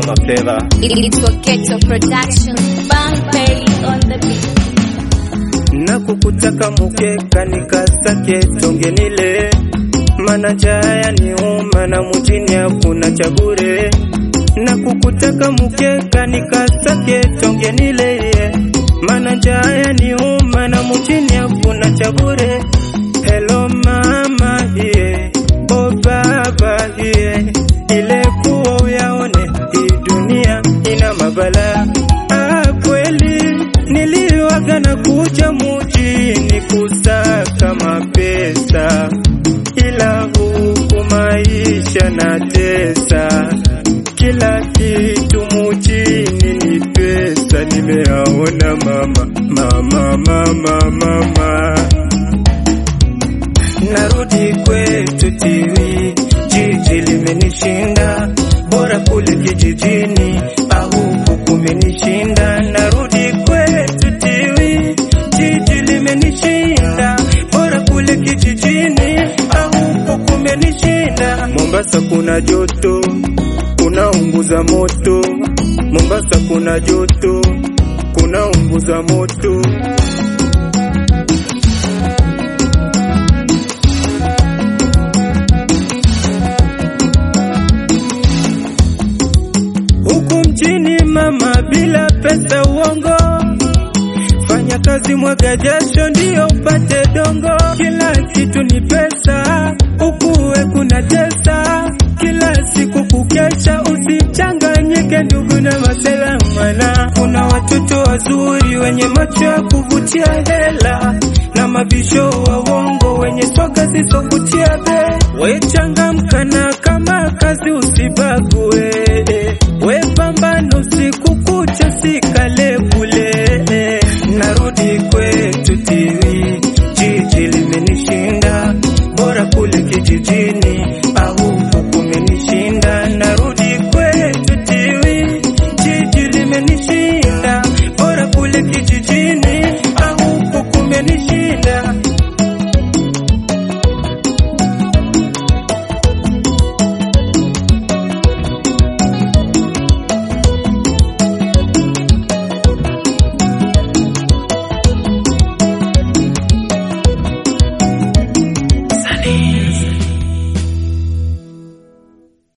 Mama Feva. It's for Ghetto Production. Bang Pay on the beat. na kukutaka mukeka nikasake tongenile mana jaya ni uma na mujini hakuna cha bure na kukutaka mukeka nikasake tongenile mana jaya ni uma na mujini hakuna cha bure hello mama hiye o baba hiye ile kuwa uyaone hii dunia ina mabala ah, kweli niliwaga na kuja mujini kusaka mapesa, ila huku maisha na tesa, kila kitu mujini ni pesa, nimeaona mama mama mama mama narudi kwetu tiwi, jiji limenishinda, bora kule kijijini au huku kumenishinda. Narudi kwetu tiwi, jiji limenishinda, bora kule kijijini au huku kumenishinda. Mombasa kuna joto, kunaunguza moto. Mombasa kuna joto, kunaunguza moto. huku mjini mama, bila pesa uongo. Fanya kazi, mwaga jasho, ndio upate dongo. Kila kitu ni pesa, ukuwe kuna tesa. Kila siku kukesha, usichanganyike ndugu na masela, mana kuna watoto wazuri wenye macho ya kuvutia hela na mabisho wa uongo wenye soga zisovutia be. We changamka na kama kazi usibague